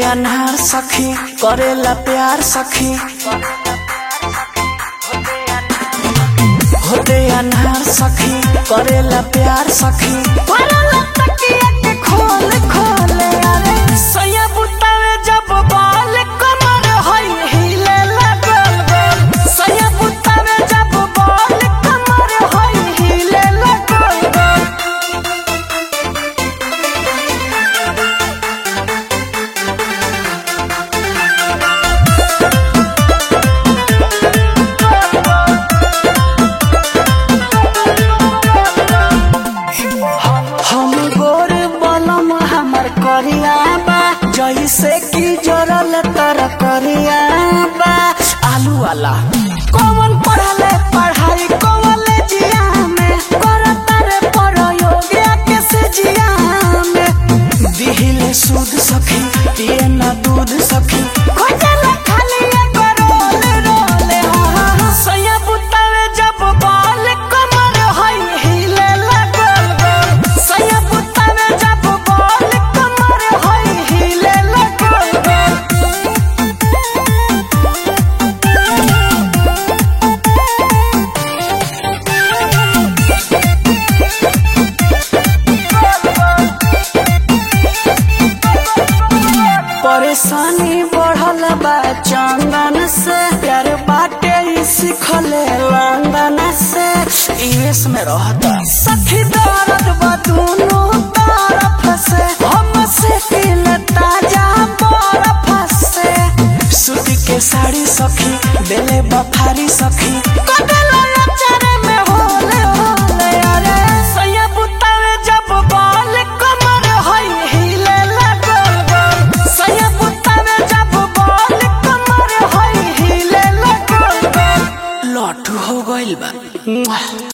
अनहार सखी करेला प्यार सखी होते अनहार सखी करेला प्यार सखी करेला तकिया के खोल खोल अरे सैया बुतावे जब बाल कमर होई हिले लगल गोल सैया बुतावे जब बाल कमर होई हिले लगल गोल हम गोर बलम हमर करिया बा जैसे कि जरल तर करिया बा आलू वाला कौन पढ़ले पढ़ाई कॉलेजिया में करता रे प्रयोगिया के से जिया में दिहिले सूद सखी पिए ना दूध सखी खोजला खाली एगो रोल रोल हा हा सैया बुतावे जब बाल कमर होई हिले लगल गोल सैया बुतावे जब बाल कमर होई हिले लगल गोल परेशानी बढ़ल बा चंदन से प्यार बाटे ई सिखले लंदन से यूएस में रहता सखी दर्द बा दोनों तरफ से हम से दिल ताजा बर्फ से सूती के साड़ी सखी देले बफारी सखी